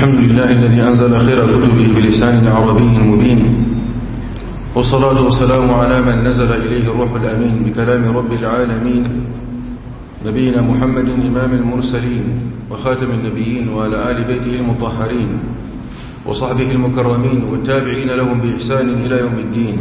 الحمد لله الذي أنزل خير كتبه بلسان عربي مبين والصلاة والسلام على من نزل إليه الروح الأمين بكلام رب العالمين نبينا محمد إمام المرسلين وخاتم النبيين وعلى آل بيته المطهرين وصحبه المكرمين والتابعين لهم بإحسان إلى يوم الدين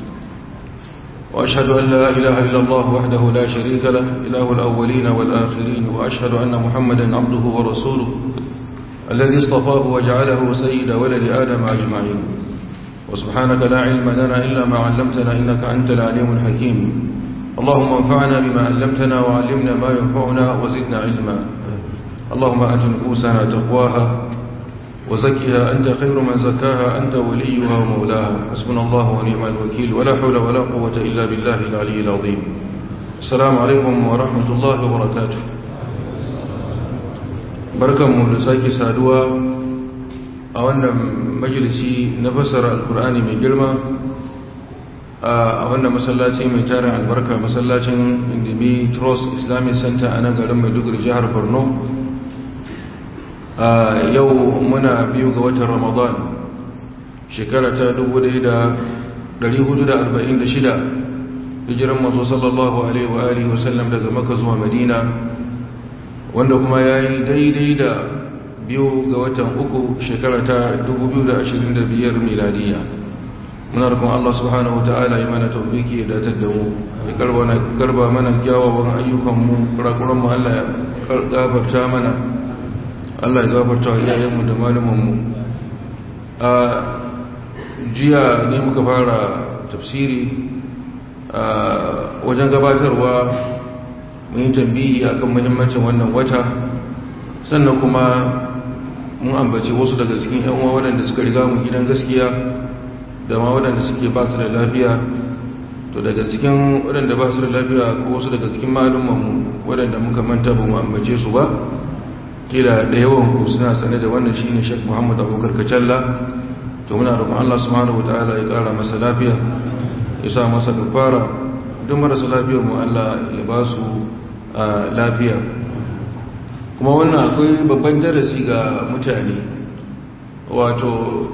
وأشهد أن لا إله إلا الله وحده لا شريك له إله الأولين والآخرين وأشهد أن محمدا عبده ورسوله الذي اصطفاه وجعله سيد ولد آدم أجمعين وسبحانك لا علم لنا إلا ما علمتنا إنك أنت العليم الحكيم اللهم انفعنا بما علمتنا وعلمنا ما ينفعنا وزدنا علما اللهم أت نفوسنا تقواها وزكها أنت خير من زكاها أنت وليها ومولاها حسبنا الله ونعم الوكيل ولا حول ولا قوة إلا بالله العلي العظيم السلام عليكم ورحمة الله وبركاته barkanmu da sake saduwa a wannan majalisi na fassara alkur'ani mai girma a wannan masallaci mai tarin albarka masallacin indimi trust islamic center a nan garin maiduguri jihar borno yau muna biyu ga watan ramadan shekara ta 1446 hijiran mazo sallallahu alaihi wa alihi wasallam daga maka zuwa madina wanda kuma ya yi daidai da biyu ga watan uku shekara ta 2025 miladiya muna rukun Allah subhanahu wa ta'ala ya mana taufiki ya datar da mu ya karba mana kyawawan ayyukanmu kurakuranmu Allah ya gafarta mana Allah ya gafarta wa iyayenmu da malumanmu a jiya ne muka fara tafsiri a wajen gabatarwa mun yi tambihi akan muhimmancin wannan wata sannan kuma mun ambaci wasu daga cikin yan uwa waɗanda suka riga mu gidan gaskiya da ma waɗanda suke ba su da lafiya to daga cikin waɗanda ba su da lafiya ko wasu daga cikin malumanmu waɗanda muka manta ba mu ambace su ba kila da yawan ku suna sane da wannan shine Sheikh Muhammad Abubakar Kacalla to muna roƙon Allah subhanahu wataala ya ƙara masa lafiya ya sa masa kafara duk marasa lafiyar mu Allah ya ba su lafiya kuma wannan akwai babban darasi ga mutane wato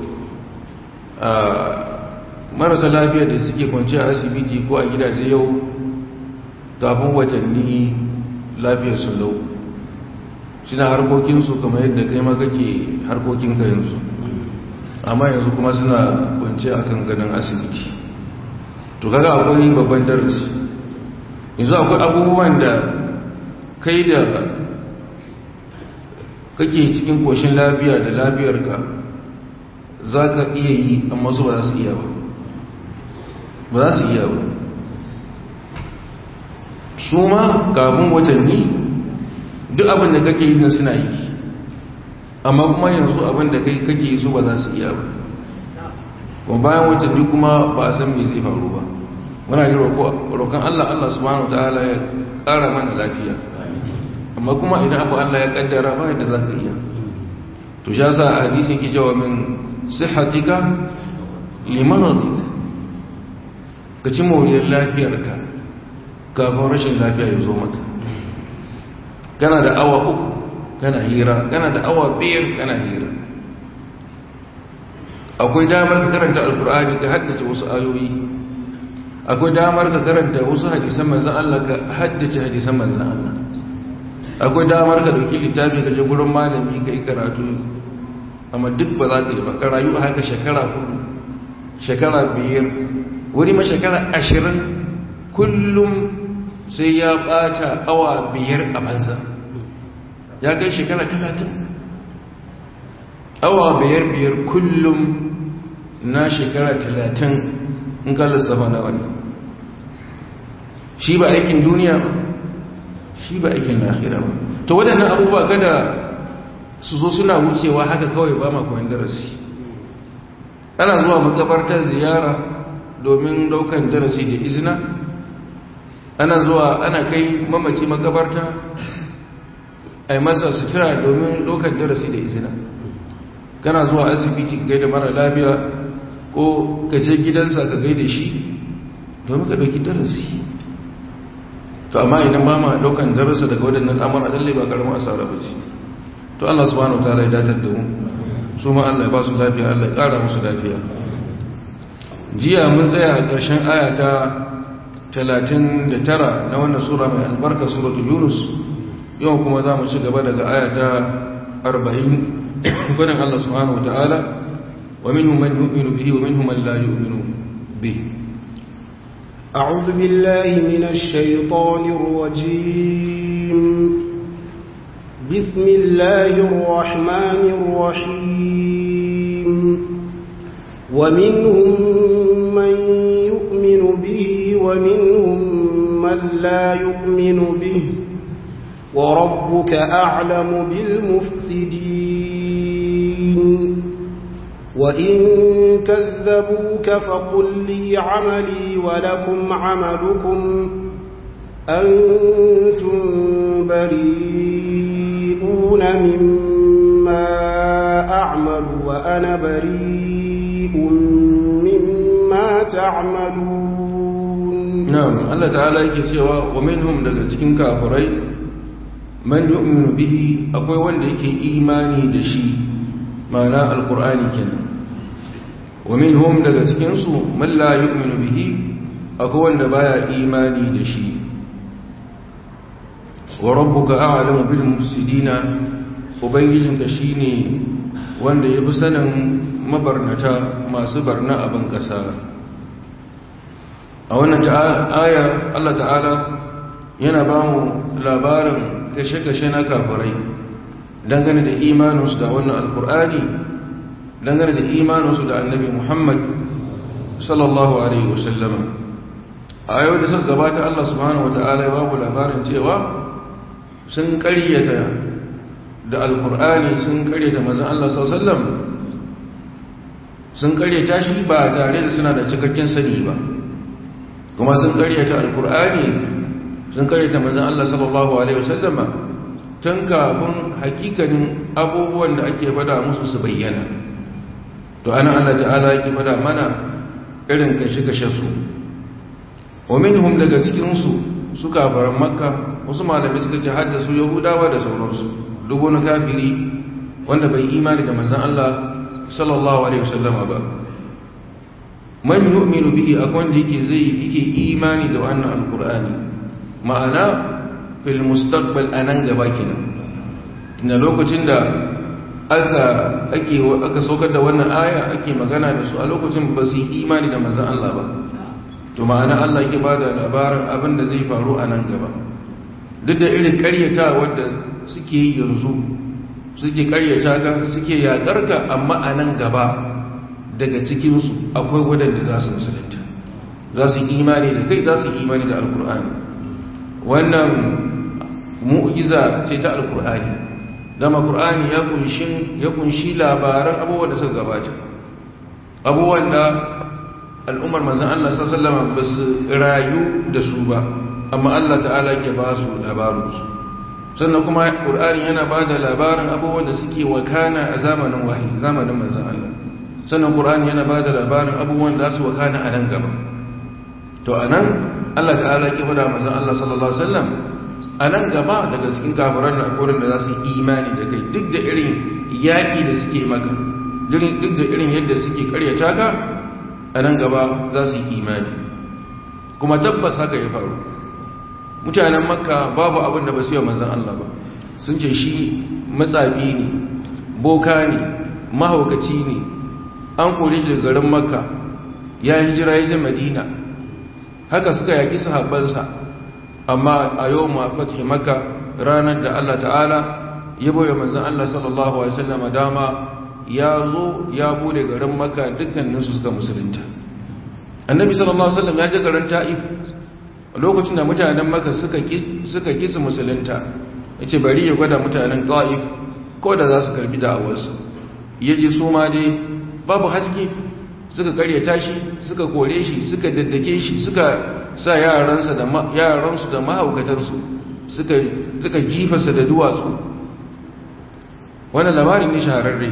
marasa lafiyar da suke kwanci a asibiti ko a gidaje yau kafin watanni lafiyar su lau suna harkokinsu kamar yadda kai ma kake harkokin ka yanzu amma yanzu kuma suna kwanci a kan ganin asibiti to kaga akwai babban darasi yanzu akwai abubuwan da kai da kake cikin koshin lafiya da lafiyarka za ka iya yi amma su ba za su iya ba ba za su iya ba su ma kafin watanni duk abin da kake yi suna yi amma kuma yanzu abin da kai kake yi su ba za su iya ba kuma bayan watanni kuma ba a san me zai faru ba muna yi roƙon Allah Allah subhanahu ta'ala ya ƙara mana lafiya amma kuma idan abu Allah ya ƙaddara ba yadda za ka iya to sha sa a hadisin ki jawa min sihatika limanadika ka ci moriyar lafiyarka kafin rashin lafiya ya zo maka kana da awa uku kana hira kana da awa biyar kana hira akwai damar ka karanta alkur'ani ka haddace wasu ayoyi akwai damar ka karanta wasu hadisan manzan Allah ka haddace hadisan manzan Allah akwai damar ka dauki littafi ka je gurin malami ka yi karatu amma duk ba za ka yi ba ka rayu haka shekara hudu shekara biyar wani ma shekara ashirin kullum sai ya bata awa biyar a banza ya kai shekara talatin awa biyar biyar kullum na shekara talatin in ka lissafa na wani shi ba aikin duniya ba shi ba aikin lahira ba to waɗannan abubuwa kada su zo suna wucewa haka kawai ba makon darasi ana zuwa makabartar ziyara domin daukan darasi da izina ana zuwa ana kai mamaci makabarta a yi masa sutura domin daukan darasi da izina kana zuwa asibiti ka gaida mara lafiya ko ka je gidansa ka gaida shi domin ka dauki darasi to amma idan ba ma daukan darasa daga waɗannan amara lalle ba karamin asara ba ce to Allah subhanahu wataala ya datar da mu su ma Allah ya ba su lafiya Allah ya ƙara musu lafiya jiya mun tsaya a ƙarshen ayata 39 na wannan sura mai albarka suratu yunus yau kuma za mu ci gaba daga ayata 40 fadin Allah subhanahu wata'ala wa minhum man yu'minu bihi wa minhum man la yu'minu bihi أعوذ بالله من الشيطان الرجيم بسم الله الرحمن الرحيم ومنهم من يؤمن به ومنهم من لا يؤمن به وربك أعلم بالمفسدين وإن كذبوك فقل لي عملي ولكم عملكم أنتم بريئون مما أعمل وأنا بريء مما تعملون نعم الله تعالى yake cewa wa minhum daga cikin kafirai man yu'minu bihi akwai wanda yake imani da shi ma'ana alqur'ani kenan wa minhum daga cikin su man la yu'minu bihi akwai wanda baya imani da shi wa rabbuka a'lamu bil mufsidina ubangijinka shine wanda yafi sanin mabarnata masu barna a ban kasa a wannan aya Allah ta'ala yana ba mu labarin kashe-kashe na kafirai dangane da imaninsu da wannan alkur'ani dangane da imaninsu da annabi muhammad sallallahu alaihi wasallama a yau da suka gabata Allah subhanahu wata'ala ya ba mu labarin cewa sun karyata da alkur'ani sun karyata mazan Allah sallallahu alaihi wasallam sun karyata shi ba tare da suna da cikakken sani ba kuma sun karyata alkur'ani sun karyata mazan Allah sallallahu alaihi wasallama tun kafin hakikanin abubuwan da ake fada musu su bayyana to ana Allah ta'ala yake fada mana irin kashe-kashe su wa minhum daga cikin su su kafaran makka wasu malami suka ce haddasu yahudawa da sauransu duk wani kafiri wanda bai imani da manzan Allah sallallahu alaihi wasallama ba man yu'minu bihi akwai wanda yake zai yake imani da wannan alqur'ani ma'ana fil mustaqbal anan gaba kenan na lokacin da aka ake aka saukar da wannan aya ake magana da su a lokacin ba su yi imani da manzan Allah ba to ma'ana Allah yake bada labarin abin da zai faru a nan gaba duk da irin karyata wadda suke yi yanzu suke karyata ka suke yakar ka amma a nan gaba daga cikinsu akwai wadanda za su musulunta za su imani da kai za su imani da alkur'ani wannan mu'jiza ce ta alkur'ani dama qur'ani ya kunshi ya kunshi labaran abubuwan da suka gabata abubuwan da al'ummar manzon Allah sallallahu alaihi wasallam ba su rayu da su ba amma Allah ta'ala ke ba su labarinsu sannan kuma ƙur'ani yana ba da labarin abubuwan da suke wakana a zamanin wahi zamanin manzan Allah sannan ƙur'ani yana ba da labarin abubuwan da su wakana a nan gaba to a nan Allah ta'ala ke fada manzan Allah sallallahu Alaihi wasallam a nan gaba daga cikin kafiran da akwai da za su yi imani da kai duk da irin yaƙi da suke maka duk da irin yadda suke karyata ka a nan gaba za su yi imani kuma tabbas haka ya faru mutanen makka babu abin da ba su yi manzan Allah ba sun ce shi matsabi ne boka ne mahaukaci ne an kore shi daga garin makka ya hijira ya je madina haka suka yaki sahabbansa amma a yau ma fatih makka ranar da Allah ta'ala ya boye manzan Allah sallallahu alaihi wasallam dama ya zo ya bude garin makka dukkaninsu suka musulunta annabi sallallahu alaihi wasallam ya je garin ta'if lokacin da mutanen maka suka kisa musulunta ya ce bari ya gwada mutanen ta'if ko da za su karbi da'awarsa ya ji su ma dai babu haske suka karya tashi suka kore shi suka daddake shi suka sa yaransu da mahaukatansu suka jifasa da duwatsu wannan labarin ne shahararre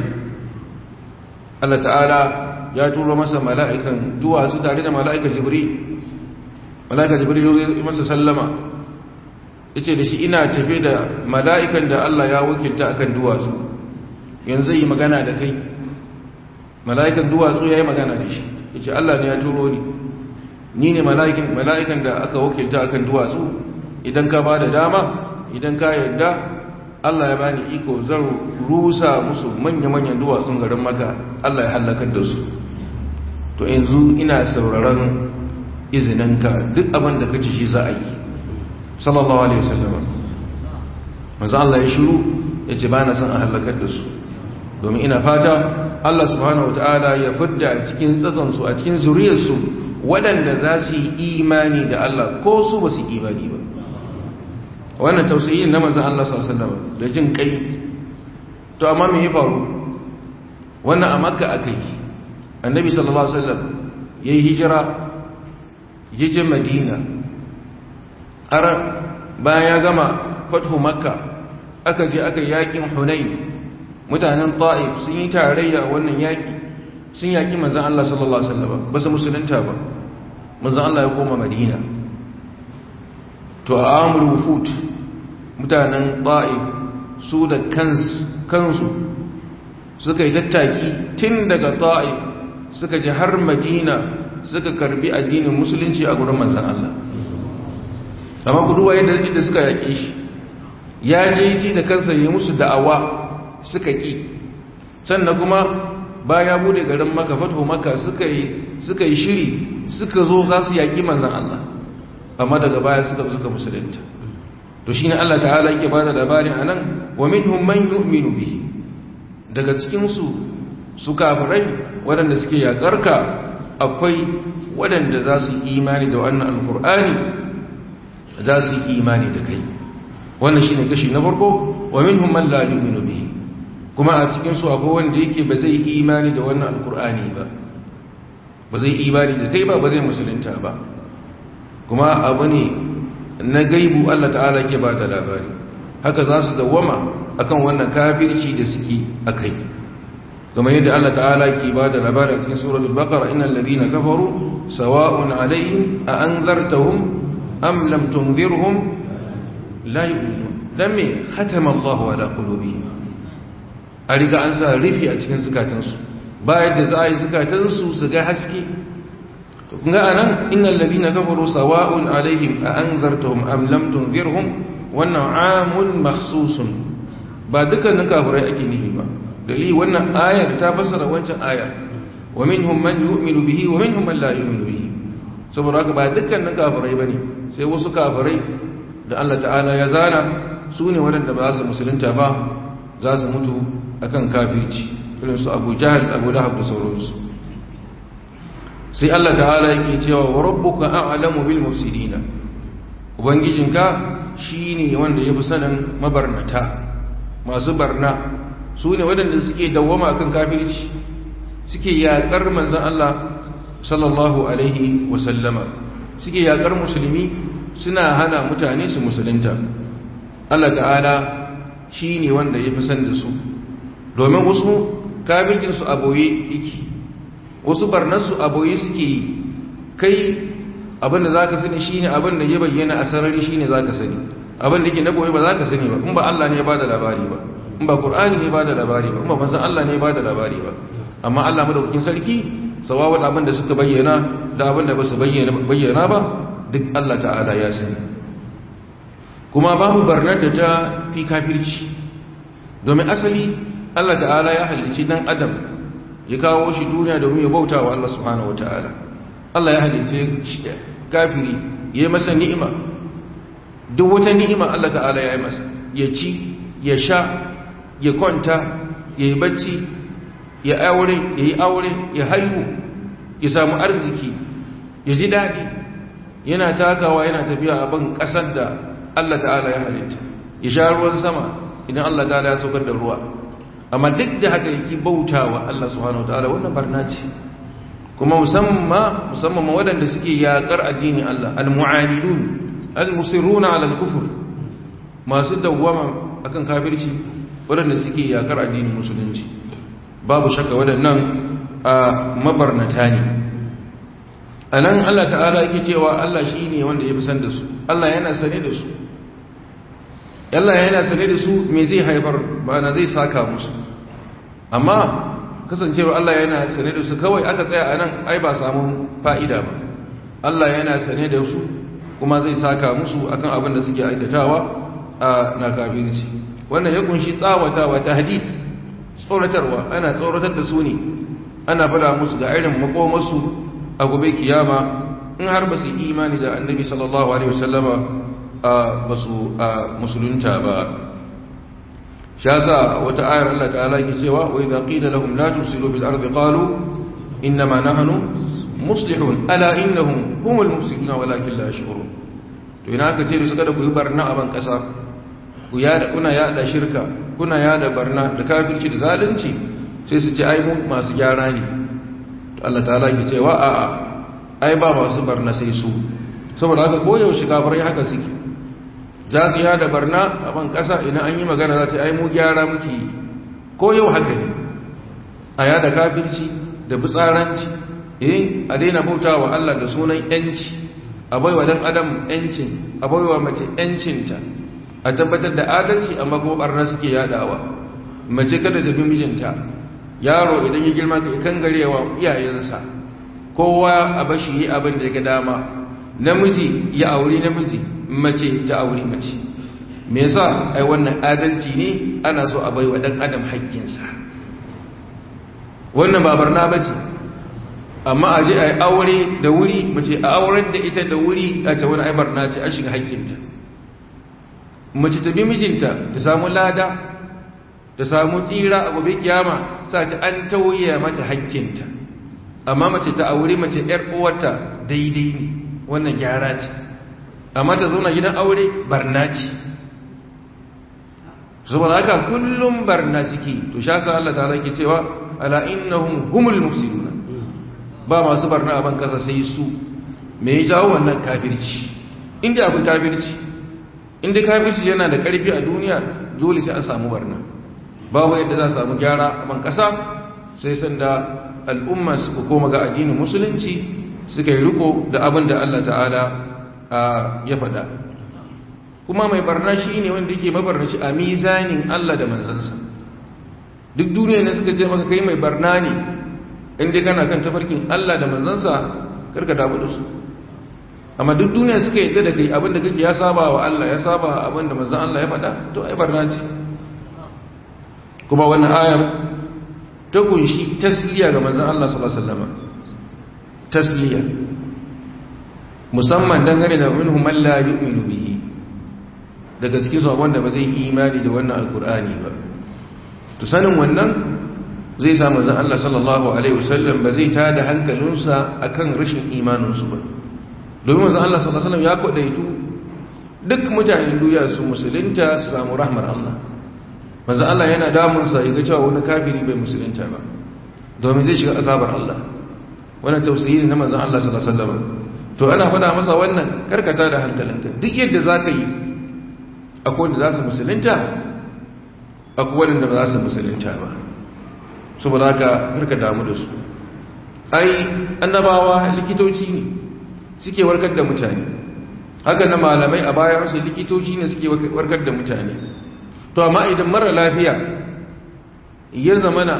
Allah ta'ala ya turo masa mala'ikan duwatsu tare da mala'ikan jibril mala'ika jibril ya masa sallama yace da shi ina tafe da mala'ikan da Allah ya wakilta akan duwatsu yanzu yi magana da kai mala'ikan duwatsu ya yi magana da shi ya ce Allah ne ya turo ni ni ne mala'ikan da aka wakilta akan duwatsu idan ka ba da dama idan ka yarda Allah ya bani iko zan rusa musu manya-manyan duwatsun garin maka Allah ya hallakar da su to yanzu ina sauraron izininka duk abin da kace shi za a yi sallallahu alaihi wasallam manzo Allah ya shiru yace ba na son a halakar da su domin ina fata Allah subhanahu wataala ya fidda a cikin tsatson su a cikin zuriyar su waɗanda za su yi imani da Allah ko su ba su imani ba wannan tausayin na manzo Allah sallallahu alaihi wasallam da jin kai to amma me ya faru wannan a makka akai annabi sallallahu alaihi wasallam yayi hijira yaje madina har bayan ya gama fathu makka aka je aka yakin hunain mutanen ta'if sun yi tarayya wannan yaki sun yaki manzon Allah sallallahu alaihi wasallam ba su musulunta ba manzon Allah ya koma madina to a amru wufut mutanen ta'if su da kansu suka yi tattaki tun daga ta'if suka ji har madina suka karbi addinin musulunci a gurin manzan Allah amma kuduwa yadda suka yaƙi shi ya je shi da kansa yi musu da'awa suka ƙi sannan kuma baya bude garin maka fatu maka suka yi shiri suka zo za su yaƙi manzan Allah amma daga baya suka suka musulunta to shi ne Allah ta'ala yake ba da labari a nan wa minhum man yu'minu bihi daga cikinsu su kafirai waɗanda suke yaƙarka akwai waɗanda za su yi imani da wannan alkur'ani za su yi imani da kai wannan shi ne kashi na farko wa minhum man la yu'minu bihi kuma a cikin su akwai wanda yake ba zai imani da wannan alkur'ani ba ba zai imani da kai ba ba zai musulunta ba kuma abu ne na gaibu Allah ta'ala ke ba da labari haka za su dawwama akan wannan kafirci da suke akai كما يدعى الله تعالى كبادة لبارة في سورة البقرة إن الذين كفروا سواء عليهم أأنذرتهم أم لم تنذرهم لا يؤمنون لم ختم الله على قلوبهم أريد أنسى رفي أتكن زكاتنسو بايد زاي زكاتنسو سكا حسكي kunga anan innal ladina kafaru sawa'un alaihim a anzartahum am lam tunzirhum wannan amun makhsusun ba dukkanin kafirai ake nufi ba dalili wannan ayar ta fassara wancan ayar wa minhum man yu'minu bihi wa minhum man la yu'minu bihi saboda haka ba dukkanin kafirai bane sai wasu kafirai da Allah ta'ala ya zana su ne waɗanda ba za su musulunta ba za su mutu akan kafirci irin su Abu Jahl Abu Lahab da sauransu sai Allah ta'ala yake cewa wa rabbuka a'lamu bil mufsidina ubangijinka shine wanda yafi sanin mabarnata masu barna su ne waɗanda suke dawwama akan kafirci suke yaƙar manzan Allah sallallahu alaihi wasallama suke yaƙar musulmi suna hana mutane su musulunta Allah ta'ala shi ne wanda ya fi san da su domin wasu kafircinsu a boye yake wasu barnarsu a boye suke yi kai abinda za ka sani shi ne abinda ya bayyana a sarari shi ne za ka sani abinda ke na boye ba za ka sani ba in ba Allah ne ya ba da labari ba in ba Qur'ani ne ba da labari ba in ba manzon Allah ne ba da labari ba amma Allah madaukakin sarki sawawan abin da suka bayyana da abin da ba su bayyana ba duk Allah ta'ala ya sani kuma babu barnar da ta fi kafirci domin asali Allah ta'ala ya halicci dan adam ya kawo shi duniya domin ya bauta wa Allah subhanahu wataala Allah ya halicce kafiri ya yi masa ni'ima duk wata ni'ima Allah ta'ala ya yi masa ya ci ya sha ya kwanta ya yi bacci ya aure ya yi aure ya haihu ya samu arziki ya ji daɗi yana takawa yana tafiya a ban ƙasar da Allah ta'ala ya halitta ya sha ruwan sama idan Allah ta'ala ya saukar da ruwa amma duk da haka yake bautawa Allah subhanahu wataala wannan barna ce kuma musamman musamman waɗanda suke yaƙar addinin Allah al-mu'anidun al-musirruna 'ala al-kufr masu dawwama akan kafirci waɗanda suke yakar addinin musulunci babu shakka waɗannan a mabarnata ne a nan Allah ta'ala yake cewa Allah shi ne wanda ya fi san da su Allah yana sane da su Allah yana sane da su me zai haifar ba na zai saka musu amma kasancewar Allah yana sane da su kawai aka tsaya a nan ai ba samu fa'ida ba Allah yana sane da su kuma zai saka musu akan abin da suke aikatawa a na kafirci wannan ya kunshi tsawatawa ta hadith tsoratarwa ana tsoratar da su ne ana fada musu ga irin makomarsu a gobe kiyama in har ba su imani da annabi sallallahu alaihi wasallama ba su musulunta ba shasa wata ayar Allah ta'ala ke cewa wa idza qila lahum la tusilu bil ardi qalu innama nahnu muslihun ala innahum humul mufsiduna walakin la yash'urun to ina aka ce su kada ku yi barna a ban kasa ku yada kuna yada shirka kuna yada barna da kafirci da zalunci sai su ce ai mu masu gyara ne to Allah ta'ala ke cewa a a ai ba masu barna sai su saboda haka koyaushe kafirai haka suke za su yada barna a ban kasa idan an yi magana za ta ai mu gyara muke ko yau haka ne a yada kafirci da bitsaranci eh a daina bauta wa Allah da sunan yanci a baiwa dan adam yancin a baiwa mace yancinta a tabbatar da adalci amma kuma barna suke yadawa mace kada ta bi mijinta yaro idan ya girma ka kan garewa iyayensa kowa a bashi yi abin da ya ga dama namiji ya auri namiji mace ta auri mace me yasa ai wannan adalci ne ana so a baiwa dan adam haƙƙinsa wannan ba barna bace amma a je a yi aure da wuri mace a auren da ita da wuri a ce wani aibar na ce a shiga haƙƙinta mace ta bi mijinta ta samu lada ta samu tsira a gobe kiyama sa ta an tauye mata haƙƙinta amma mace ta aure mace ‘yar uwarta daidai ne wannan gyara ce amma ta zauna gidan aure barna ce saboda haka kullum barna suke to sha sa Allah ta ke cewa ala innahum humul mufsiduna ba masu barna a ban kasa sai su me ya jawo wannan kafirci inda abin kafirci inda kafirci yana da karfi a duniya dole sai an samu barna babu yadda za a samu gyara a ban kasa sai sanda al'umma suka koma ga addinin musulunci suka yi riko da abin da Allah ta'ala ya faɗa kuma mai barna shi ne wanda yake mabarnaci a mizanin Allah da manzansa duk duniya ne suka ce maka kai mai barna ne inda kana kan tafarkin Allah da manzansa karka damu da su amma duk duniya suka yadda da kai abinda kake ya saba wa Allah ya saba abinda manzan Allah ya faɗa to ai barna ce kuma wannan ayar ta kunshi tasliya ga manzan Allah sallallahu alaihi wasallam tasliya musamman dangane da minhum man la yu'minu bihi da gaske su wanda ba zai imani da wannan alkur'ani ba to sanin wannan zai sa manzon Allah sallallahu alaihi wasallam ba zai tada hankalinsa akan rashin imaninsu ba domin manzon Allah sallallahu alaihi wasallam ya kodaitu duk mutanen duniya su musulunta su samu rahmar Allah manzon Allah yana damun sa yaga cewa wani kafiri bai musulunta ba domin zai shiga azabar Allah wannan tausayi ne na manzon Allah sallallahu alaihi wasallam to ana faɗa masa wannan karkata da hankalinka duk yadda zaka yi akwai wanda za su musulunta akwai wanda ba za su musulunta ba saboda haka harka damu da su ai annabawa likitoci ne suke warkar da mutane haka na malamai a bayan su likitoci ne suke warkar da mutane to amma idan mara lafiya ya zamana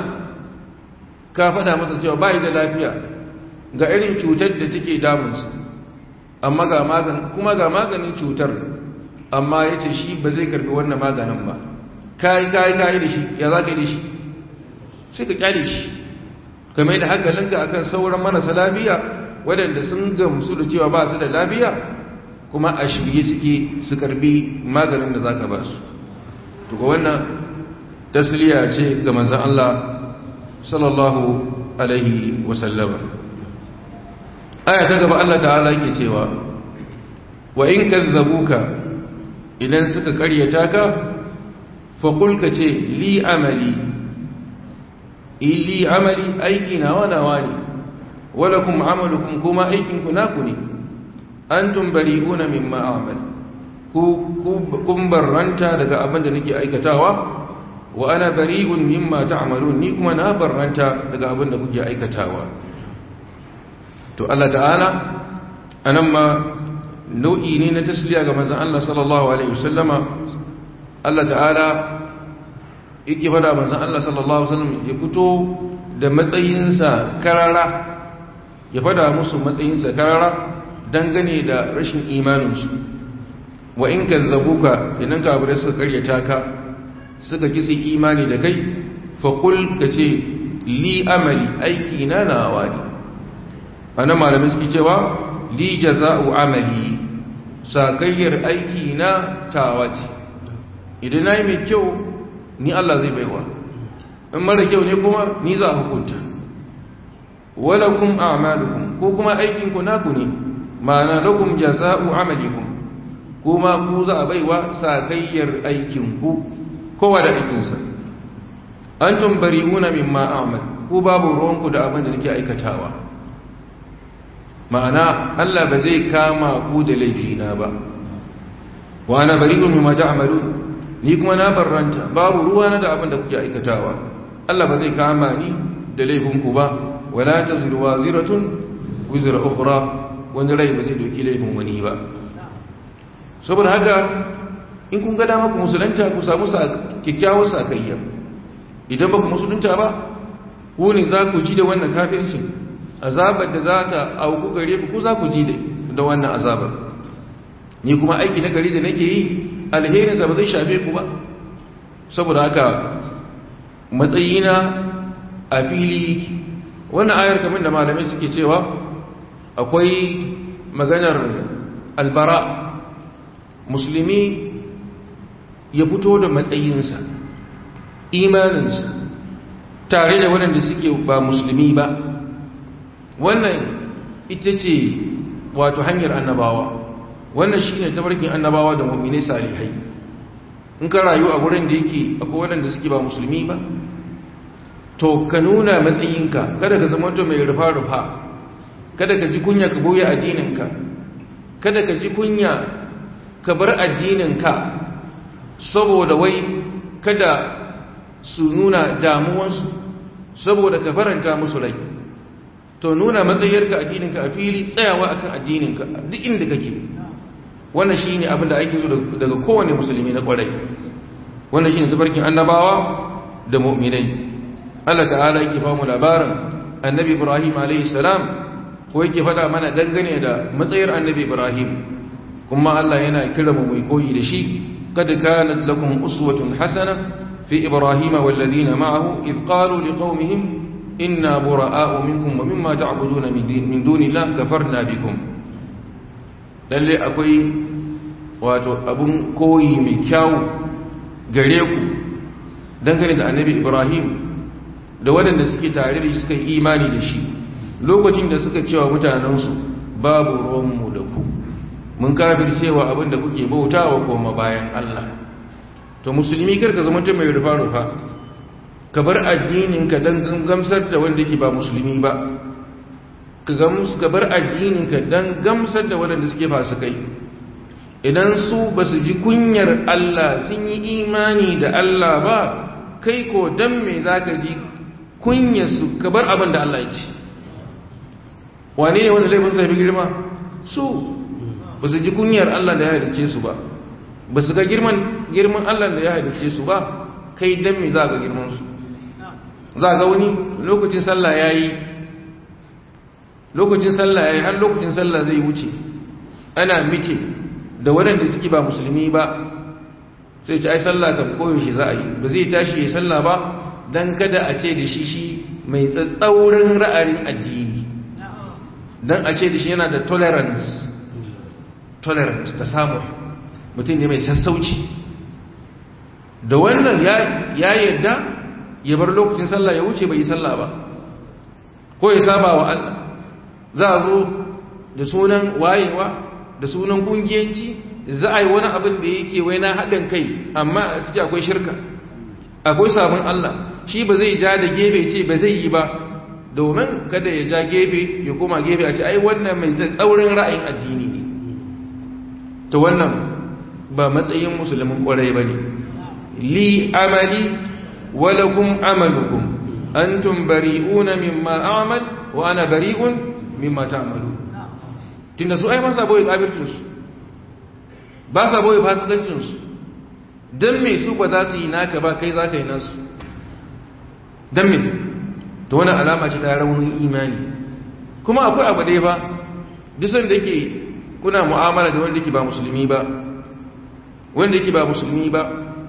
ka faɗa masa cewa bai da lafiya ga irin cutar da take damunsa amma ga maganin kuma ga maganin cutar amma ya ce shi ba zai karbi wannan maganin ba kayi kayi kayi da shi ya za ka yi da shi sai ka kyale shi kamar da hankalinka akan sauran marasa lafiya waɗanda sun gamsu da cewa ba su da lafiya kuma a shirye suke su karbi maganin da za ka ba su tuka wannan tasliya ce ga manzan Allah sallallahu alaihi wasallama aya ta gaba Allah ta'ala ke cewa wa in kazzabuka idan suka karyata ka faƙul ka ce li amali li amali aiki nawa nawa ne wala kuma amalukum kuma aikinku naku ne an tumbari una min ma'amal kun barranta daga abin da nake aikatawa wa ana bari'un mimma ta'malun ni kuma na barranta daga abin da kuke aikatawa to Allah ta'ala anan ma nau'i ne na tasliya ga manzon Allah sallallahu alaihi wasallama Allah ta'ala yake fada manzon Allah sallallahu alaihi wasallam ya fito da matsayinsa karara ya fada musu matsayinsa karara dangane da rashin imaninsu wa in kazzabuka idan kafirai suka karyata ka suka kisi imani da kai faƙul ka ce li amali aiki na nawa ne ana malamin suke cewa li jaza'u amali sakayyar aiki na tawa ce idan na yi mai kyau ni Allah zai baiwa in mara kyau ne kuma ni za a hukunta walakum a'malukum ko kuma aikinku naku ne ma'ana lakum jaza'u amalikum kuma ku za a baiwa sakayyar aikinku kowa da aikinsa antum bari'una mimma a'mal ku babu ruwanku da abin da nake aikatawa ma'ana Allah ba zai kama ku da laifina ba wa ana bari'un mimma ta'malun ni kuma na barranta babu ruwana da abin da kuke aikatawa Allah ba zai kama ni da laifinku ba wala taziru waziratun wizra ukhra wani rai ba zai doki laifin wani ba saboda haka in kun ga dama ku musulunta ku samu kyakkyawar sakayya idan ba ku musulunta ba ku ne za ku ji da wannan kafircin azabar da za ta auku gare ku ku za ku ji da wannan azabar ni kuma aiki na gari da nake yi alherinsa ba zai shafe ku ba saboda haka matsayina a fili wannan ayar kamar da malamai suke cewa akwai maganar albara musulmi ya fito da matsayinsa imaninsa tare da waɗanda suke ba musulmi ba wannan ita ce wato hanyar annabawa wannan shi ne tabarkin annabawa da mummine salihai in ka rayu a wurin da yake akwai waɗanda suke ba musulmi ba to ka nuna matsayinka kada ka zama mai rufa-rufa kada ka ji kunya ka boye addininka kada ka ji kunya ka bar addininka saboda wai kada su nuna damuwansu saboda ka faranta musu rai to nuna matsayarka addininka a fili tsayawa akan addininka duk inda kake wannan shine abin da ake so daga kowane musulmi na kwarai wannan shine tabarkin annabawa da mu'minai Allah ta'ala yake ba mu labarin annabi Ibrahim alayhi salam ko yake faɗa mana dangane da matsayar annabi Ibrahim kuma Allah yana kira mu mai koyi da shi kad kanat lakum uswatun hasana fi ibrahima wal ladina ma'ahu id qalu liqaumihim inna bura'a'u minkum wa mimma ta'buduna min dunillahi kafarna bikum lalle akwai wato abun koyi mai kyau gare ku dangane da annabi Ibrahim da waɗanda suke tare da shi suka yi imani da shi lokacin da suka cewa mutanensu babu ruwanmu da ku mun kafir cewa abin da kuke bautawa koma bayan Allah to musulmi karka zama ta mai rufa-rufa ka bar addininka don gamsar da wanda yake ba musulmi ba ka bar addininka don gamsar da waɗanda suke fasikai idan su ba su ji kunyar Allah sun yi imani da Allah ba kai ko don me za ka ji kunyarsu ka bar abin da Allah ya ce wane ne wanda laifin sai fi girma su ba su ji kunyar Allah da ya halice su ba ba su ga girman girman Allah da ya halice su ba kai dan me za ga girman su za ga wani lokacin sallah yayi lokacin sallah yayi har lokacin sallah zai wuce ana mike da waɗanda suke ba musulmi ba sai ce ai sallah kan koyo shi za a yi ba zai tashi ya sallah ba dan kada a ce da shi shi mai tsatsaurin ra'ayin addini dan a ce da shi yana da tolerance tolerance ta samu mutum ne mai sassauci da wannan ya yadda ya bar lokacin sallah ya wuce bai yi sallah ba ko ya saba wa Allah za a zo da sunan wayewa da sunan kungiyanci za a yi wani abin da yake wai na haɗin kai amma a ciki akwai shirka akwai sabon Allah shi ba zai ja da gefe ce ba zai yi ba domin kada ya ja gefe ya koma gefe a ce ai wannan mai tsaurin ra'ayin addini ne ta wannan ba matsayin musulmin kwarai ba ne li amali walakum amalukum antum bari'una mimma a'mal wa ana bari'un mimma ta'malu tunda su ai ba sa boye kafircin su ba sa boye fasikancin su dan me su ba za su yi naka ba kai za ka yi nasu dan me to wannan alama ce ta raunin imani kuma akwai abu ɗaya ba dusan da ke kuna mu'amala da wanda ke ba musulmi ba wanda ke ba musulmi ba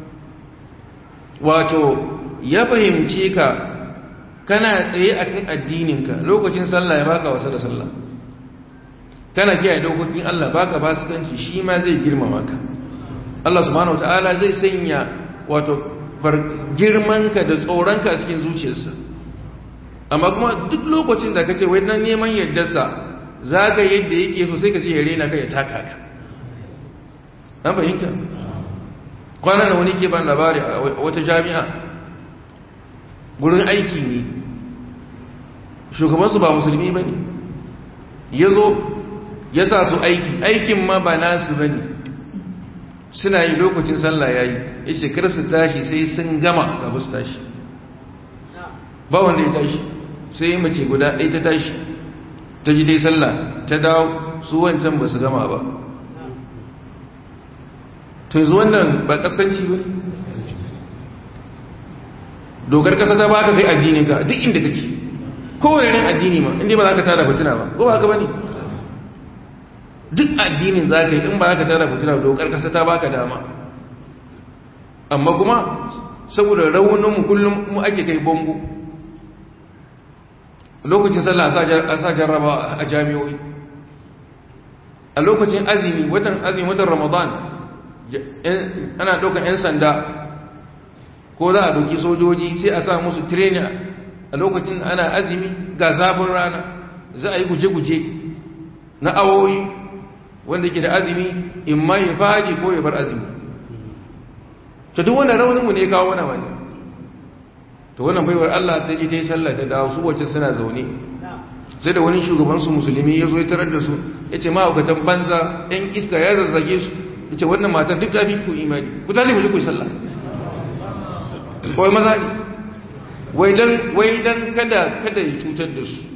wato ya fahimce ka kana tsaye akan addininka lokacin sallah ya baka wasa da sallah kana kiyaye dokokin Allah baka fasikanci shi ma zai girmama ka Allah subhanahu wataala zai sanya wato girmanka da tsoronka a cikin zuciyarsa amma kuma duk lokacin da kace wai dan neman yaddarsa zaka yadda yake so sai ka je ya rena ka ya taka ka an fahimta kwanan da wani ke ban labari a wata jami'a gurin aiki ne shugabansu ba musulmi ba ne ya zo ya sa su aiki aikin ma ba nasu ba ne suna yi lokacin sallah ya yi ya shekar su tashi sai sun gama kafin su tashi ba wanda ya tashi sai mace guda ɗaya ta tashi ta ji ta yi sallah ta dawo su wancan ba su gama ba to yanzu wannan ba kaskanci ba dokar kasa ta baka kai addinin ka duk inda kake kowane rin addini ma inda ba za ka tara fitina ba ko ba ka bane duk addinin za ka yi in ba za ka tara fitina dokar kasa ta baka dama amma kuma saboda rauninmu kullum mu ake kai bongo lokacin sallah a sa jarraba a jami'oi a lokacin azumi watan azumi watan ramadan ana ɗaukar 'yan sanda ko za a ɗauki sojoji sai a sa musu trainer a lokacin ana azumi ga zafin rana za a yi guje-guje na awoyi wanda ke da azumi in ma ya faɗi ko ya bar azumi ta duk wannan rauninmu ne kawo wani wani ta wannan baiwar Allah ta ji ta yi sallah ta dawo su wacce suna zaune sai da wani shugabansu musulmi ya zo ya tarar da su ya ce ma'aukatan banza 'yan iska ya zazzage su ya ce wannan matan duk ta fi ku imani ku tashi mu ji ku yi sallah kawai maza ne wai don kada kada ya cutar da su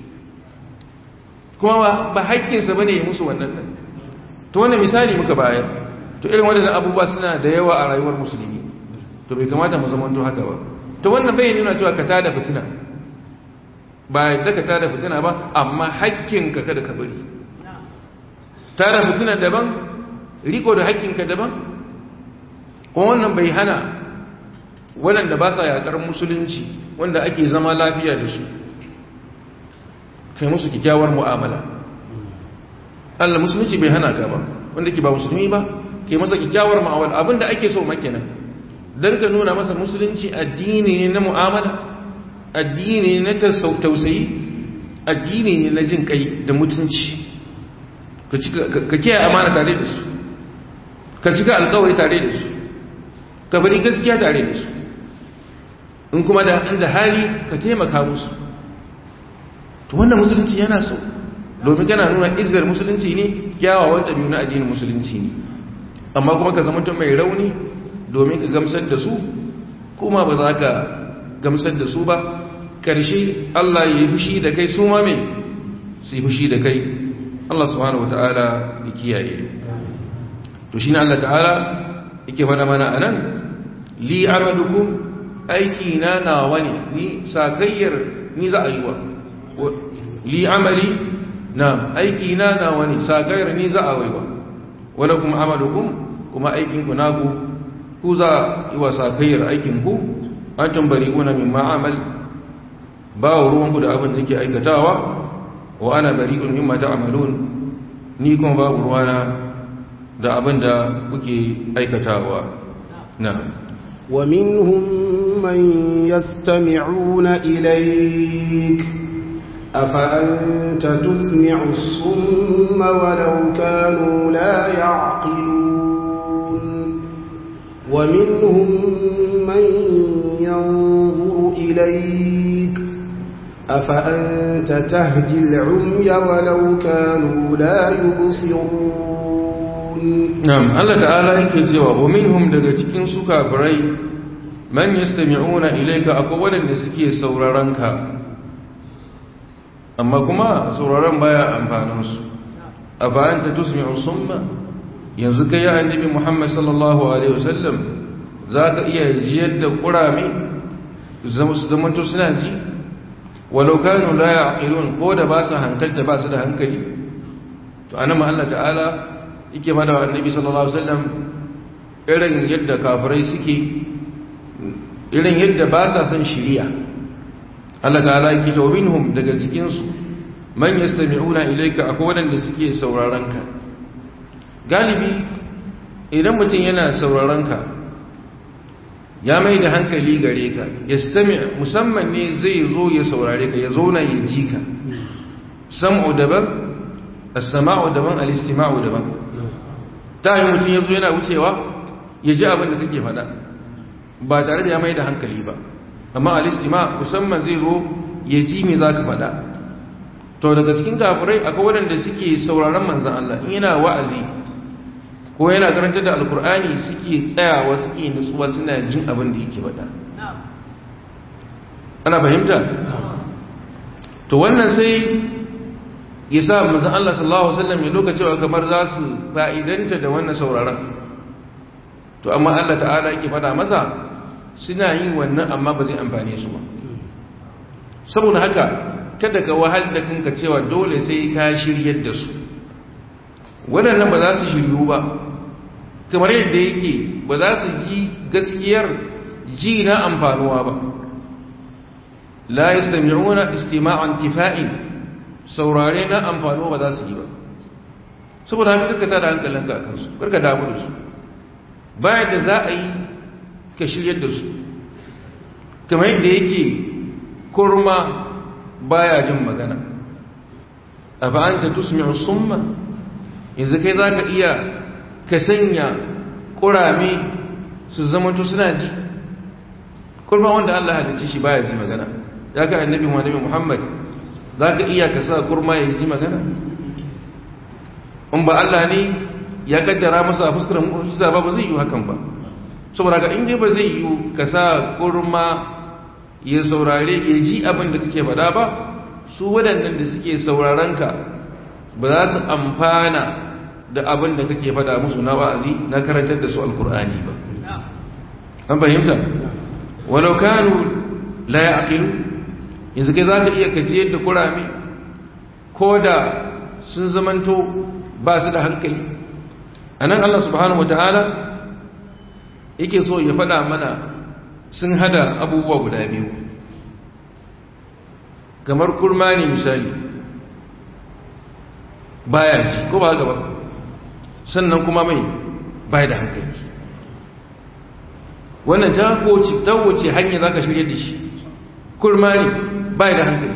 kuma ba haƙƙinsa ba ne ya musu wannan nan to wannan misali muka bayar to irin waɗannan abubuwa suna da yawa a rayuwar musulmi to bai kamata mu zamanto haka ba to wannan bai nuna cewa ka tada fitina ba yadda ka tada fitina ba amma haƙƙinka kada ka bari tada fitina daban riko da haƙƙinka daban kuma wannan bai hana waɗanda ba sa yaƙar musulunci wanda ake zama lafiya da su kai musu kyakkyawar mu'amala Allah musulunci bai hana ka ba wanda ke ba musulmi ba ke masa kyakkyawar mu'amala abinda ake so makenan dan ka nuna masa musulunci addini ne na mu'amala addini ne na tausayi addini ne na jin kai da mutunci ka kiyaye amana tare da su ka cika alkawari tare da su ka bari gaskiya tare da su in kuma da inda hali ka taimaka musu to wannan musulunci yana so domin kana nuna izzar musulunci ne kyawawan ɗabi'u na addinin musulunci ne amma kuma ka zama mai rauni domin ka gamsar da su kuma ba za ka gamsar da su ba ƙarshe Allah ya yi fushi da kai su ma mai su yi fushi da kai Allah subhanahu wata'ala ya kiyaye to shi ne Allah ta'ala yake faɗa mana a nan li amalukum aiki na nawa ne ni sakayyar ni za a yi wa li amali na aiki na nawa ne sakayyar ni za a yi wa wadda kuma amalukum kuma aikinku naku ku za yi wa sakayyar aikinku an tambari una min ma'amal ba wa ruwanku da abin da ke aikatawa wa ana bari'un mimma ta'malun ni kuma babu ruwana da abin da kuke aikatawa na'am ومنهم من يستمعون إليك أفأنت تسمع الصم ولو كانوا لا يعقلون ومنهم من ينظر إليك أفأنت تهدي العمي ولو كانوا لا يبصرون Na'am, Allah ta'ala yake cewa wa minhum daga cikin su kafirai man yastami'una ilayka akwai wanda suke sauraron ka amma kuma sauraron baya amfanin su afa anta tusmi'u summa yanzu kai ya annabi Muhammad sallallahu alaihi wasallam zaka iya jiyar da kurame zamanto suna ji walau kanu la yaqilun ko da ba su hankalta ba su da hankali to anan Allah ta'ala yake mana wa annabi sallallahu alaihi wasallam irin yadda kafirai suke irin yadda ba sa son shiriya Allah ta'ala yake to minhum daga cikin su man yastami'una ilayka akwai wanda suke sauraron ka galibi idan mutum yana sauraron ka ya mai da hankali gare ka yastami musamman ne zai zo ya saurare ka ya zauna ya ji ka sam'u daban as-sama'u daban al-istima'u daban ta yi mutum ya zo yana wucewa ya ji abin da kake faɗa ba tare da ya mai da hankali ba amma al-istima musamman zai zo ya ji me za ka faɗa to daga cikin kafirai akwai waɗanda suke sauraron manzan Allah in yana wa'azi ko yana karanta da alkur'ani suke tsayawa suke nutsuwa suna jin abin da yake faɗa ana fahimta to wannan sai ya sa manzan Allah sallallahu Alaihi wasallam ya lokacewa kamar za su fa'idanta da wannan sauraron to amma Allah ta'ala yake faɗa masa suna yin wannan amma ba zai amfane su ba saboda haka kada ka wahal da kanka cewa dole sai ka shiryar da su waɗannan ba za su shiryu ba kamar yadda yake ba za su ji gaskiyar ji na amfanuwa ba la yastami'una istima'an tifa'in saurare na amfanuwa ba za su yi ba saboda haka kakka da hankalinka a kansu karka damu da su bayan da za a yi ka shiryar da su kamar yadda yake kurma baya jin magana a fa'anta tusmi'u summa yanzu kai za ka iya ka sanya ƙurame su zamanto suna ji kurma wanda Allah halicci shi baya ji magana ya ka annabi Muhammad Muhammad za ka iya ka sa kurma ya ji magana in ba Allah ne ya kaddara masa fuskar mu'jiza ba ba zai yi hakan ba saboda ka inda ba zai yi ka sa kurma ya saurare ya ji abin da kake faɗa ba su waɗannan da suke sauraron ka ba za su amfana da abin da kake faɗa musu na wa'azi na karantar da su alkur'ani ba an fahimta walau kanu la ya'qilu yanzu kai zaka iya kajiyar da kurame ko da sun zamanto ba su da hankali anan Allah subhanahu wataala yake so ya faɗa mana sun hada abubuwa guda biyu kamar kurma ne misali baya ji ko ba gaba sannan kuma mai baya da hankali wannan ta koci ta wuce hanya za ka shirya da shi kurma ne baya da hankali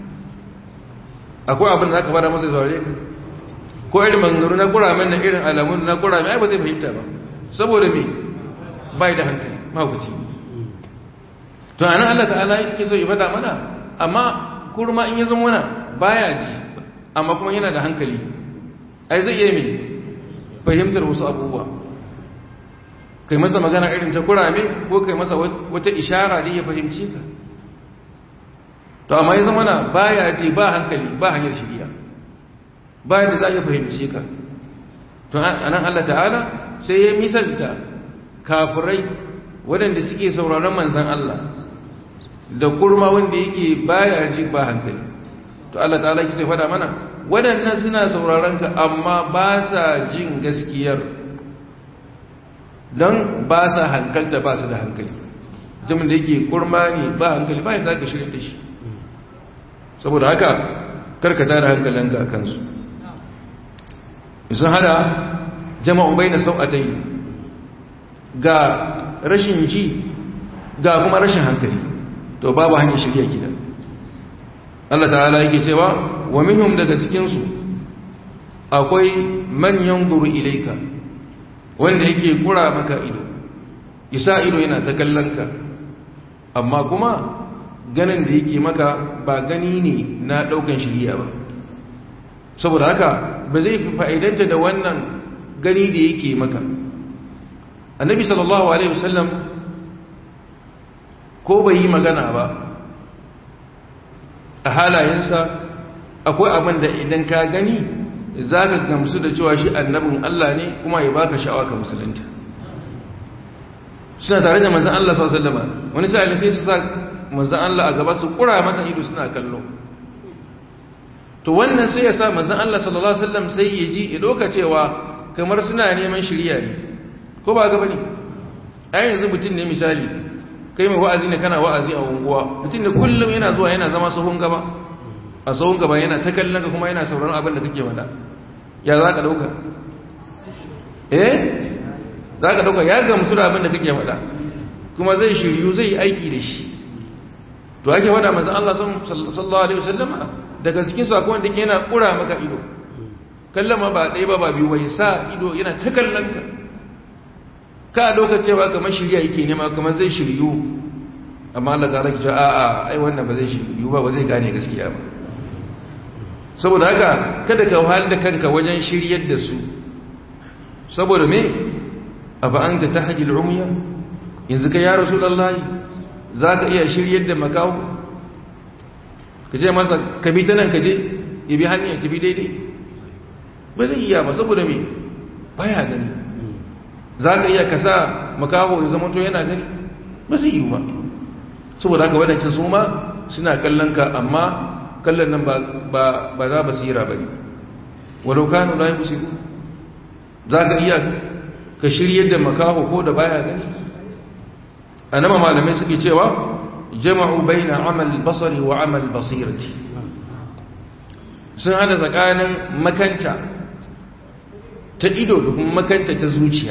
akwai abin da aka bada masa zaure ka ko irin mangaru na kuramen na irin alamun na kuramen ai ba zai fahimta ba saboda me baya da hankali mahaukaci to a nan Allah ta'ala yake so ya fada mana amma kurma in ya zama wana baya ji amma kuma yana da hankali ai zai iya mai fahimtar wasu abubuwa kai masa magana irin ta kurame ko kai masa wata ishara da ya fahimci ka to amma ya zama na baya ji ba hankali ba hanyar shiriya bayan da za ya fahimci ka to anan Allah ta'ala sai ya misalta kafirai waɗanda suke sauraron manzan Allah da kurma wanda yake baya ji ba hankali to Allah ta'ala ki sai fada mana waɗannan suna sauraron ka amma ba sa jin gaskiyar don ba sa hankalta ba su da hankali mutumin da yake kurma ne ba hankali ba yadda ka shirin da shi saboda haka karkata da hankalinka a kansu sun hada jama'u bai na sau'atai ga rashin ji ga kuma rashin hankali to babu hanyar shirya gida Allah ta'ala yake cewa wa minhum daga cikinsu akwai manyan duru ilaika wanda yake kura maka ido isa ido yana ta kallonka amma kuma ganin da yake maka ba gani ne na daukan shirya ba saboda haka ba zai fi fa'idanta da wannan gani da yake maka annabi sallallahu alaihi wasallam ko bai yi magana ba a halayensa akwai abin da idan ka gani za ka gamsu da cewa shi annabin Allah ne kuma ya baka sha'awa ka musulunta suna tare da manzan Allah sallallahu alaihi wani sa'ili sai su sa manzan Allah a gaba su kura masa ido suna kallo to wannan sai ya sa manzan Allah sallallahu alaihi wasallam sai ya ji ya doka cewa kamar suna neman shirya ne ko ba gaba ne a yanzu mutum ne misali kai mai wa'azi ne kana wa'azi a unguwa mutum ne kullum yana zuwa yana zama sahun gaba a sahun gaba yana ta kallon ka kuma yana sauraron abin da kake wada ya za ka dauka eh za ka dauka ya gamsu da abin da kake wada kuma zai shiryu zai aiki da shi to ake wada manzon Allah sallallahu alaihi wasallam daga cikin sakon da ke yana kura maka ido kallon ma ba ɗaya ba ba biyu bai sa ido yana ta kallon ka ka dauka cewa kamar shirya yake nema kamar zai shiryu amma Allah ta rake a a ai wannan ba zai shiryu ba ba zai gane gaskiya ba saboda haka kada ka wahal da kanka wajen shiryar da su saboda me afa anta tahjil umya yanzu ka ya rasulullahi zaka iya shiryar da makawo ka je masa ka bi ta nan ka je ya bi hanyar tafi daidai ba zai iya ba saboda me baya gani za ka iya kasa makaho ya zama to yana gani ba zai yi ba saboda haka wadancan su ma suna kallon ka amma kallon nan ba za basira ba ne wadau kanu la yi busiru za ka iya ka shiryar da makaho ko da baya gani a nama malamai suke cewa jama'u baina amal basari wa amal basirati sun hada tsakanin makanta ta ido da kuma makanta ta zuciya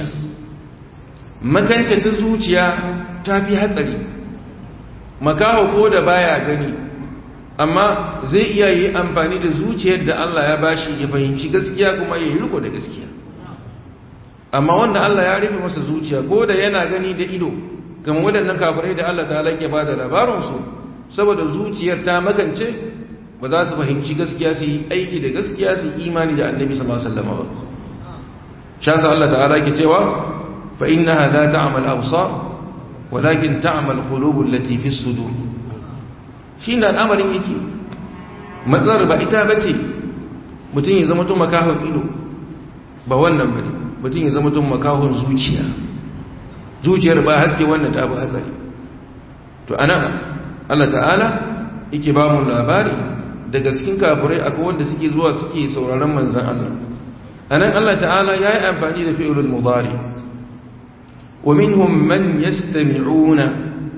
makanta ta zuciya ta fi hatsari makaho ko da baya gani amma zai iya yi amfani da zuciyar da Allah ya bashi ya fahimci gaskiya kuma ya yi riko da gaskiya amma wanda Allah ya rufe masa zuciya ko da yana gani da ido kan waɗannan kafirai da Allah ta halake ba da labaransu saboda zuciyar ta makance ba za su fahimci gaskiya su yi aiki da gaskiya su yi imani da annabi sallallahu alaihi wasallam ba shasa Allah ta'ala ke cewa fa innaha la ta'mal absar walakin ta'mal qulubul lati fi sudur shine al'amarin yake matsalar ba ita bace mutum ya zama tun makahon ido ba wannan bane mutum ya zama tun makahon zuciya zuciyar ba haske wannan ta bu hatsari to anan Allah ta'ala yake ba mu labari daga cikin kafirai akwai wanda suke zuwa suke sauraron manzon Allah anan Allah ta'ala ya yi amfani da fi'ilul mudari wa minhum man yastami'una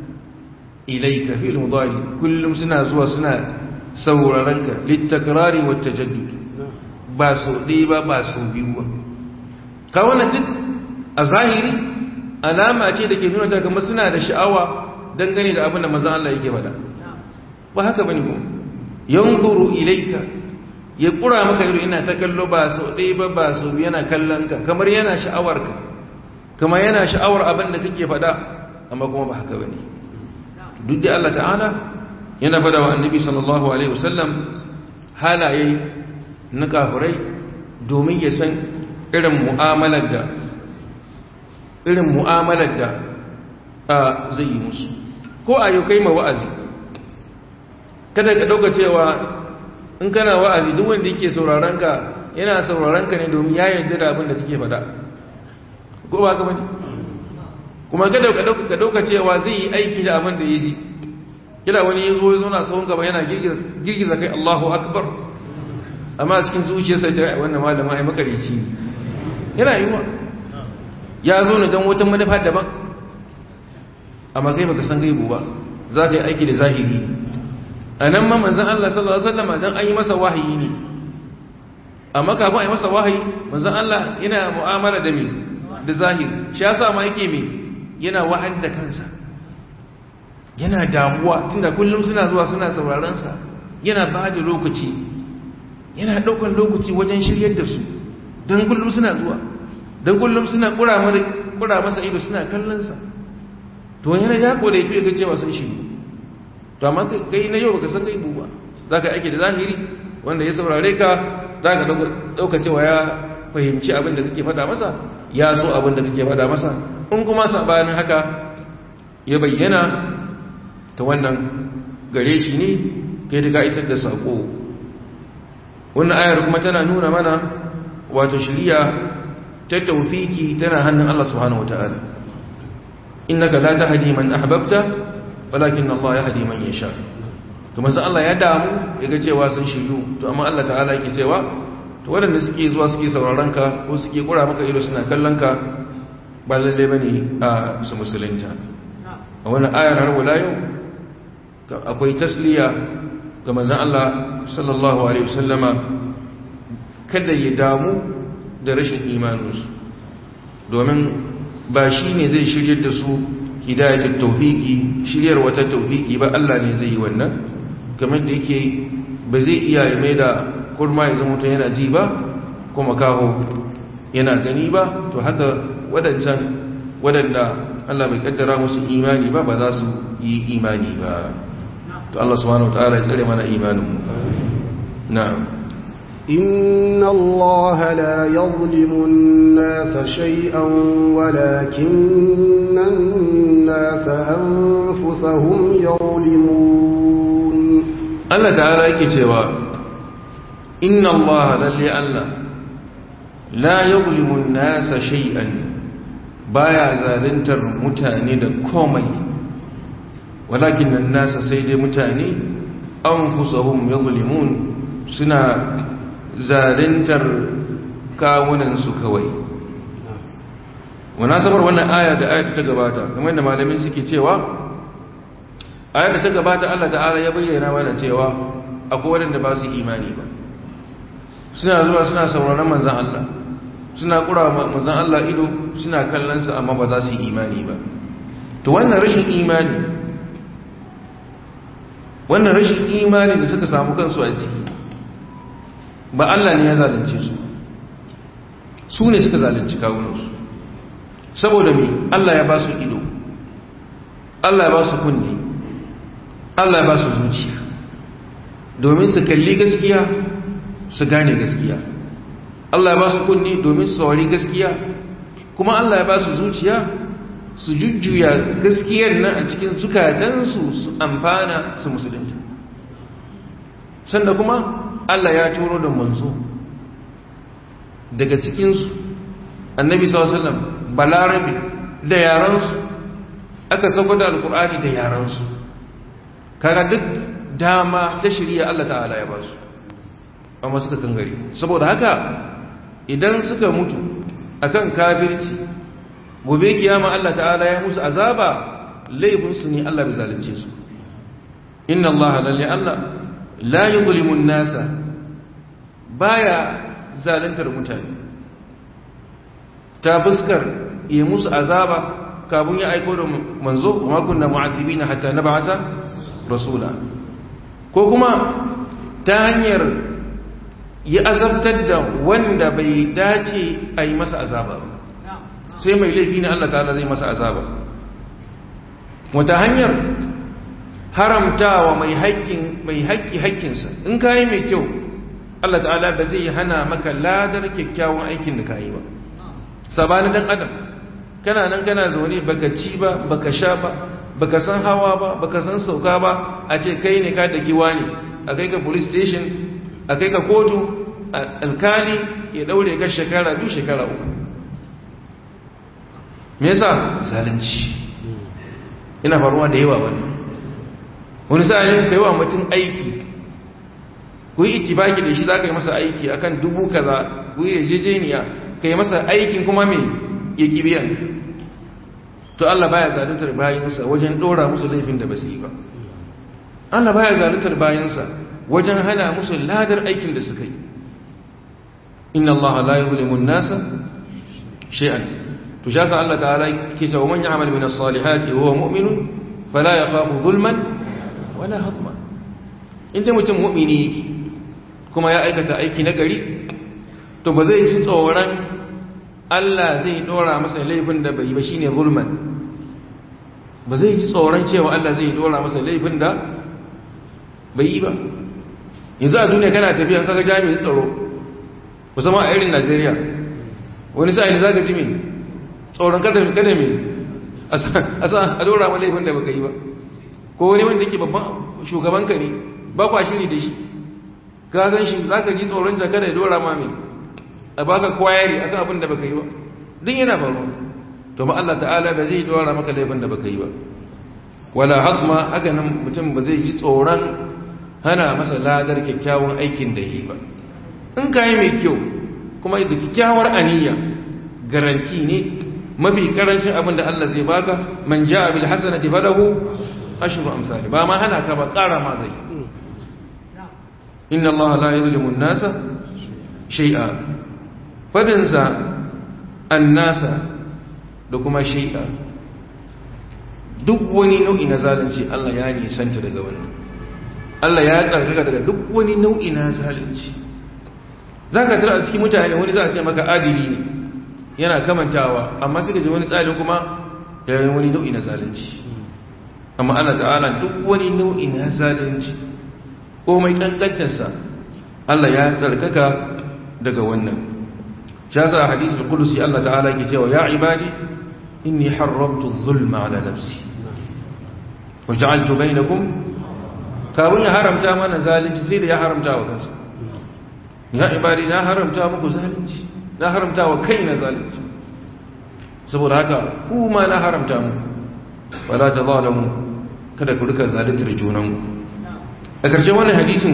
ilayka fi'il mudari kullum suna zuwa suna sauraron ka litakrari wat tajaddud ba so ɗaya ba ba so biyu ba ka wannan duk a zahiri alama ce da ke nuna ta kamar suna da sha'awa dangane da abin da manzon Allah yake faɗa ba haka bane ko yanzuru ilayka ya kura maka ido ina ta kallo ba so ɗaya ba ba so yana kallon ka kamar yana sha'awar ka kamar yana sha'awar abin da kake faɗa amma kuma ba haka bane duk da Allah ta'ala yana faɗa wa annabi sallallahu alaihi wasallam halaye na kafirai domin ya san irin mu'amalar da irin mu'amalar da zai yi musu ko a yau kai ma wa'azi kada ka ɗauka cewa in kana wa'azi duk wanda yake sauraron ka yana sauraron ka ne domin ya yarda da abin da kake faɗa ko ba ka bane kuma kada ka dauka cewa zai yi aiki da abin da ya ji kila wani ya zo ya zo na sahun gaba yana girgiza kai Allahu akbar amma cikin zuciyarsa ta wannan malama ai makarici yana yiwa ya zo ne don wata manufa daban amma kai baka san gaibu ba za ka yi aiki da zahiri a nan ma manzan Allah sallallahu Alaihi wasallama don an yi masa wahayi ne amma kafin a yi masa wahayi manzan Allah yana mu'amala da mai da zahiri shi ya sa ma yake mai yana wahal da kansa yana damuwa tunda kullum suna zuwa suna saurarensa yana ba da lokaci yana ɗaukan lokaci wajen shiryar da su don kullum suna zuwa don kullum suna ƙura masa ido suna kallonsa to yana ya koda ya fiye ga cewa sun shiru to amma kai na yau baka san gaibu ba za ka aiki da zahiri wanda ya saurare ka za ka ɗauka cewa ya fahimci abin da kake fada masa ya so abin da kake fada masa in kuma sabanin haka ya bayyana ta wannan gare shi ne kai da ka isar da saƙo wannan ayar kuma tana nuna mana wato shiriya ta taufiki tana hannun Allah subhanahu wataala innaka la tahdi man ahbabta walakin Allah ya hadi man yasha to manzo Allah ya damu yaga cewa sun shiryu to amma Allah ta'ala yake cewa to waɗanda suke zuwa suke sauraron ka ko suke kura maka ido suna kallon ka ba lalle bane a su musulunta a wannan ayar har wala yau akwai tasliya ga manzon Allah sallallahu alaihi wasallama kada ya damu da rashin imaninsu domin ba shi ne zai shiryar da su hidayatul tawfiki shiryar wata tawfiki ba Allah ne zai yi wannan kamar da yake ba zai iya mai da kurma ya zama mutum yana ji ba kuma kaho yana gani ba to haka wadancan wadanda Allah bai kaddara musu imani ba ba za su yi imani ba to Allah subhanahu wataala ya tsare mana imanin mu na'am إن الله لا يظلم الناس شيئا ولكن الناس أنفسهم يظلمون Allah ta'ala yake cewa inna Allah lalle Allah la yuzlimu an-nasa shay'an baya zaluntar mutane da komai walakin an-nasa sai dai mutane anfusahum yuzlimun suna zaluntar kawunan su kawai munasabar wannan aya da ayata ta gabata kamar da malamin suke cewa ayar da ta gabata Allah ta'ala ya bayyana mana cewa akwai waɗanda ba su imani ba suna zuwa suna sauraron manzan Allah suna ƙura manzan Allah ido suna kallonsa amma ba za su yi imani ba to wannan rashin imani wannan rashin imani da suka samu kansu a ciki ba Allah ne ya zalunce su su ne suka zalunci kawunansu saboda me Allah ya ba su ido Allah ya ba su kunne Allah ba su zuciya domin su kalli gaskiya su gane gaskiya Allah ba su kunni domin su saurari gaskiya kuma Allah ba su zuciya su jujjuya gaskiyar nan a cikin zukatansu su amfana su musulunta sanda kuma Allah ya turo da manzo daga cikinsu annabi sallallahu balarabe da yaransu aka sauko da alkur'ani da yaransu kaga duk dama ta shirya Allah ta'ala ya ba su amma suka kangare saboda haka idan suka mutu akan kafirci gobe kiyama Allah ta'ala ya musu azaba laifinsu ne Allah bai zalunce su inna Allah lalle Allah la yuzlimu an-nasa baya zaluntar mutane ta fuskar yi musu azaba kafin ya aiko da manzo kuma kunna mu'adhibina hatta nab'atha rasula ko kuma ta hanyar ya azabtar da wanda bai dace a yi masa azaba sai mai laifi ne Allah ta'ala zai masa azaba wata hanyar haramtawa mai haƙƙin mai haƙƙi haƙƙinsa in kayi mai kyau Allah ta'ala ba zai hana maka ladar kyakkyawan aikin da kayi ba sabanin dan adam kana nan kana zaune baka ci ba baka sha ba baka san hawa ba baka san sauka ba a ce kai ne ka daki wani a kai ka police station a kai ka kotu alkali ya daure ka shekara biyu shekara uku me yasa zalunci ina faruwa da yawa wani wani sa'ayin kai wa mutum aiki ku yi itibaki da shi za ka yi masa aiki akan dubu kaza ku yi yarjejeniya ka yi masa aikin kuma me ya kibiyanka to Allah baya zaluntar bayansa wajen dora musu laifin da ba su yi ba Allah baya zaluntar bayansa wajen hana musu ladar aikin da suka yi inna Allah la yuzlimu an-nasa shay'an to shasa Allah ta'ala ke cewa man ya'mal min as-salihati huwa mu'minun fala yakhafu zulman wala hadma inda mutum mu'mini yake kuma ya aikata aiki na gari to ba zai ji tsoron Allah zai dora masa laifin da bai ba shine zulman ba zai ji tsoron cewa Allah zai dora masa laifin da bai yi ba yanzu a duniya kana tafiya kaga jami'in tsaro musamman a irin Najeriya wani sa'in zaka ji me tsoron kada kada me a dora ma laifin da baka yi ba ko wani wanda yake babban shugaban ka ne ba kwa shiri da shi ka gan shi zaka ji tsoron jaka da dora ma me a baka kwayari akan abin da baka yi ba duk yana faruwa to ba Allah ta'ala ba zai dora maka laifin da baka yi ba wala hadma haka nan mutum ba zai ji tsoron hana masa ladar kyakkyawan aikin da yi ba in ka yi mai kyau kuma da kyakkyawar aniya garanti ne mafi karancin abin da Allah zai baka man ja'a bil hasanati falahu ashru amsali ba ma hana ka ba ƙara ma zai inna Allah la yuzlimu an-nasa shay'a fadinsa an-nasa da kuma shay'a duk wani nau'i na zalunci Allah ya nisanta daga wannan Allah ya tsarkaka daga duk wani nau'i na zalunci zaka tara a cikin mutane wani za a ce maka adili ne yana kamantawa amma suka ji wani tsarin kuma yayin wani nau'i na zalunci amma Allah ta'ala duk wani nau'i na zalunci ko mai kankantarsa Allah ya tsarkaka daga wannan shi yasa hadisul qudsi Allah ta'ala ke cewa ya ibadi inni haramtu adh-dhulma ala nafsi wa ja'altu bainakum kawun ya haramta mana zalunci sai da ya haramta wa kansa ya ibadi na haramta muku zalunci na haramta wa kaina zalunci saboda haka kuma na haramta mu wala tazalamu kada ku rika zaluntar junanku a ƙarshen wannan hadisin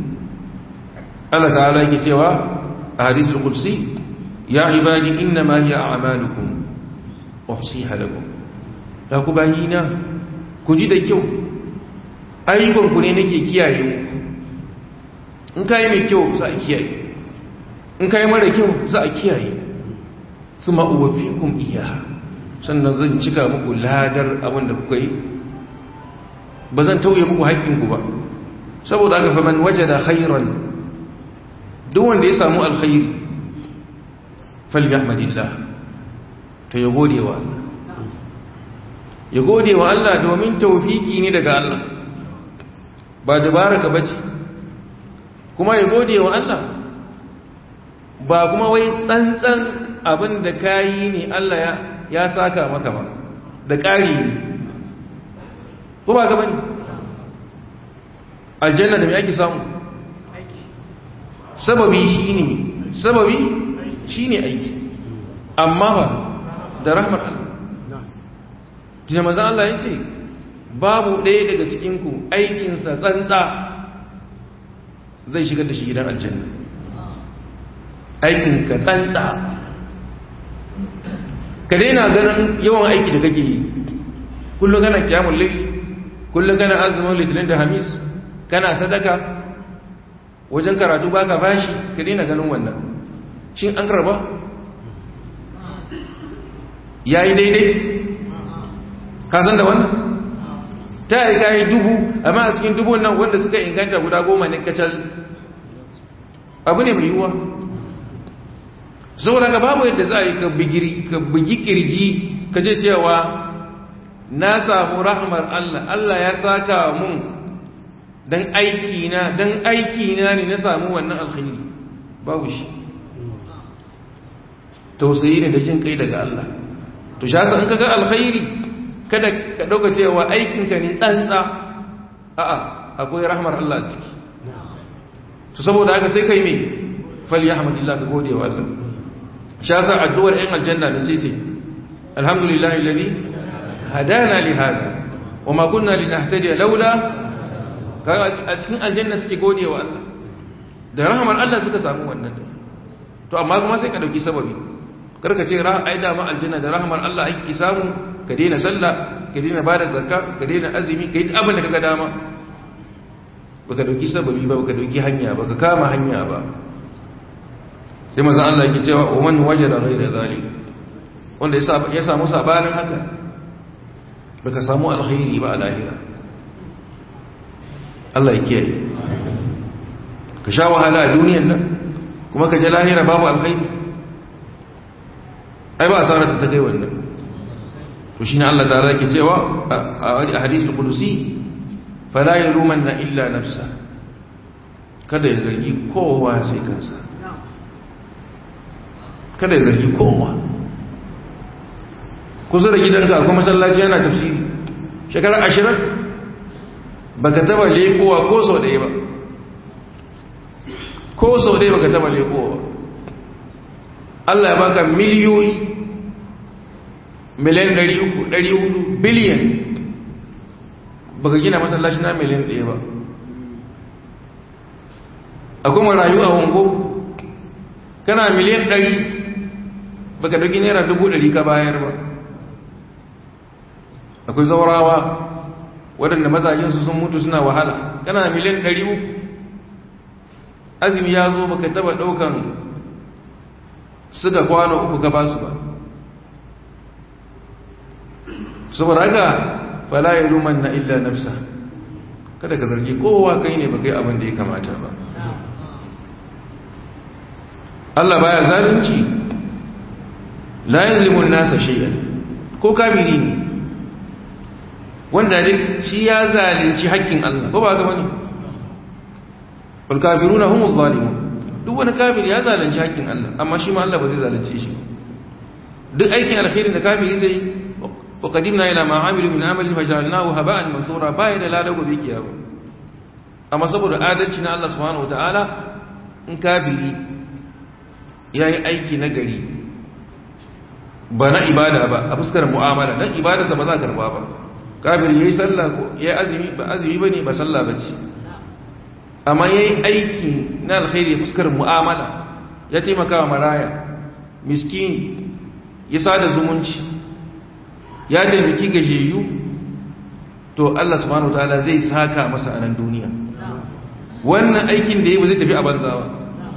Allah ta'ala yake cewa a hadisul qudsi ya ibadi inna ma hiya a'malukum uhsiha lakum ya ku bayina ku ji da kyau ayyukan ku ne nake kiyaye muku in kai mai kyau za a kiyaye in kai mara kyau za a kiyaye thumma uwaffikum iyyaha sannan zan cika muku ladar abin da kuka yi ba zan tauye muku haƙƙinku ba saboda aka faman wajada khairan duk wanda ya samu alkhairi falyahmadillah to ya gode wa Allah ya gode wa Allah domin tawfiki ne daga Allah ba dabaraka bace kuma ya gode wa Allah ba kuma wai tsantsan abin da kayi ne Allah ya ya saka maka ba da ƙari ne ko ba ga bane aljanna da me ake samu sababi shine sababi shine aiki amma ba da rahmar Allah kina manzo Allah yace babu ɗaya daga cikin ku aikin sa tsantsa zai shigar da shi gidan aljanna aikin ka tsantsa ka daina ganin yawan aiki da kake yi kullum kana kiyamul layl kullum kana azumin litinin da hamis kana sadaka wajen karatu baka bashi ka daina ganin wannan shin an karba yayi daidai ka san da wannan ta yi kayi dubu amma a cikin dubun nan wanda suka inganta guda goma ne kacal abu ne mai yiwuwa saboda ka babu yadda za a yi ka bugi kirji ka je cewa na samu rahmar Allah Allah ya saka mun dan aiki na dan aiki na ne na samu wannan alkhairi babu shi tausayi ne da jin kai daga Allah to shi yasa in kaga alkhairi kada ka dauka cewa aikin ka ne tsantsa a'a akwai rahmar Allah a ciki to saboda haka sai kai me falyahmadillah ka gode wa Allah shi yasa addu'ar ɗan aljanna ne sai ce alhamdulillahi alladhi hadana li hada wama kunna linahtadiya laula a cikin aljanna suke gode wa Allah da rahamar Allah suka samu wannan to amma kuma sai ka dauki sababi karka ce ai da ma aljanna da rahamar Allah ake samu ka daina sallah ka daina bada zakka ka daina azumi ka yi abin da kaga dama baka dauki sababi ba baka dauki hanya ba ka kama hanya ba sai manzon Allah yake cewa wa man wajada ghayra zalik wanda ya samu sabanin haka baka samu alkhairi ba a lahira Allah ya kiyaye ka sha wahala a duniyar nan kuma ka je lahira babu alkhairi ai ba asarar da ta kai wannan to shine Allah ta'ala yake cewa a hadithul qudusi fala yalumanna illa nafsa kada ya zargi kowa sai kansa kada ya zargi kowa kusa da gidanka kuma masallaci yana tafsiri shekara ashirin ba ka taba lekowa ko sau ɗaya ba ko sau ɗaya ba ka taba lekowa Allah ya baka miliyoyi miliyan 300 biliyan baka gina masallaci na miliyan ɗaya ba akwai marayu a wango kana miliyan ɗari baka dauki naira dubu ɗari ka bayar ba akwai zaurawa waɗanda mazajensu sun mutu suna wahala kana miliyan ɗari uku azumi ya zo baka taba ɗaukan suka kwano uku ka basu ba saboda haka fala ya luman na illa nafsa kada ka zargi kowa kai ne ba kai abin da ya kamata ba Allah baya zalunci la yazlimun nasa shay'an ko kafiri ne wanda dai shi ya zalunci haƙƙin Allah ko ba ga bane wal kafiruna humuz zalimun duk wani kafiri ya zalunci haƙƙin Allah amma shi ma Allah ba zai zalunce shi duk aikin alkhairin da kafiri zai wa qadimna ila ma amilu min amalin fajalnahu haba'an mansura bai da ladago bi kiyawa amma saboda adalci na Allah subhanahu wataala in kafiri yayi aiki na gari ba na ibada ba a fuskar mu'amala dan ibadarsa ba za ka karba ba kafiri yayi sallah ko yayi azumi ba azumi bane ba sallah bace amma yayi aiki na alkhairi fuskar mu'amala ya taimaka wa maraya miskini ya sada zumunci ya taimaki gajeyu to Allah subhanahu wataala zai saka masa a nan duniya wannan aikin da yayi ba zai tafi a banza ba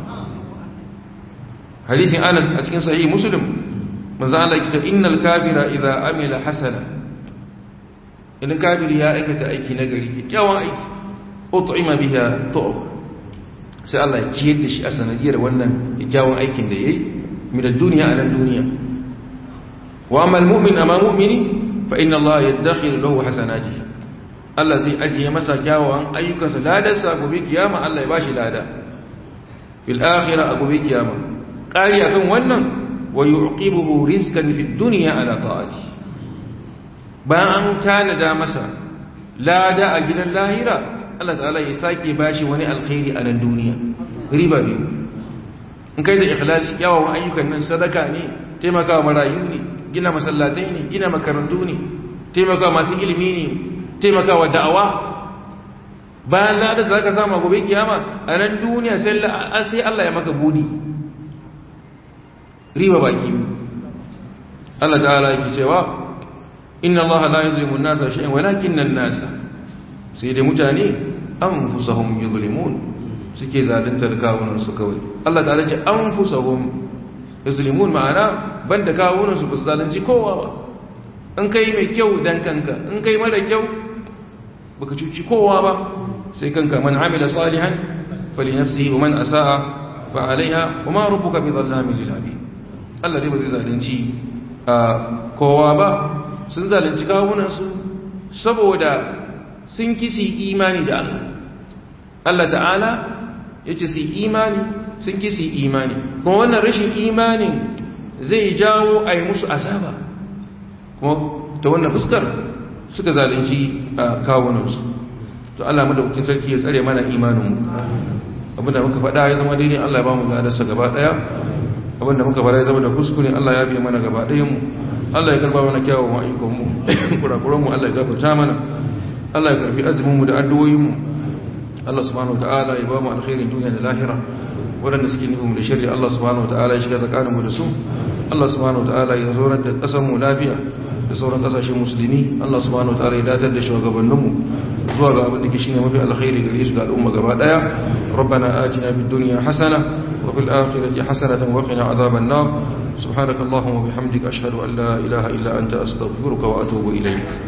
hadisin Anas a cikin sahih Muslim manzo Allah ya ce innal kafira idza amila hasana idan kafiri ya aikata aiki na gari kyakkyawan aiki ut'ima biha tu'b sai Allah ya ciyar da shi a sanadiyar wannan kyakkyawan aikin da yayi min ad-dunya ala ad-dunya wa amma al-mu'min amma mu'mini fa inna Allah yadkhilu lahu hasanatihi Allah zai ajiye masa kyawawan ayyukansa ladarsa gobe kiyama Allah ya bashi lada fil akhirah gobe kiyama qari akan wannan wa yu'qibuhu rizqan fid dunya ala ta'ati bayan an tanada masa lada a gidan lahira Allah ta'ala ya sake bashi wani alkhairi a nan duniya riba biyu in kai da ikhlasi yawan ayyukan nan sadaka ne taimakawa marayu ne gina masallatai ne gina makarantu ne taimakawa masu ilimi ne taimakawa da'awa bayan lada da zaka samu gobe kiyama a nan duniya sai Allah ya maka budi riba baki Allah ta'ala yake cewa inna Allah la yuzlimu an-nasa shay'an walakinna an-nasa sai dai mutane anfusahum yuzlimun suke zaluntar kawunan su kawai Allah ta'ala ce anfusahum yuzlimun ma'ana banda kawunan su ba zalunci kowa ba in kai mai kyau dan kanka in kai mara kyau baka cuci kowa ba sai kanka man amila salihan fali nafsihi wa man asaa fa alaiha wa ma rabbuka bi dhallamin lil abid Allah dai ba zai zalunci kowa ba sun zalunci kawunansu saboda sun kisi imani da Allah Allah ta'ala ya ce su imani sun kisi imani kuma wannan rashin imanin zai jawo a yi musu azaba kuma ta wannan fuskar suka zalunci kawunansu to Allah madaukakin sarki ya tsare mana imaninmu abinda muka faɗa ya zama daidai Allah ya ba mu gadarsa gaba ɗaya abinda muka fara ya zama da kuskure Allah ya fiye mana gaba ɗayanmu Allah ya karba mana kyawun ayyukanmu kurakuranmu Allah ya gafarta mana Allah ya karfi azuminmu da addu'o'inmu Allah subhanahu wa ta'ala ya ba mu alkhairin duniya da lahira waɗanda suke nufin da shirya Allah subhanahu wa ta'ala ya shiga tsakaninmu da su Allah subhanahu wa ta'ala ya zaunar da ƙasarmu lafiya da sauran ƙasashen musulmi Allah subhanahu wa ta'ala ya datar da shugabanninmu zuwa ga abin da ke shine mafi alkhairi gare su da al'umma gaba daya rabbana atina fid dunya hasana wa fil akhirati hasanatan wa qina adhaban nar subhanakallahumma wa bihamdika ashhadu an la ilaha illa anta astaghfiruka wa atubu ilayk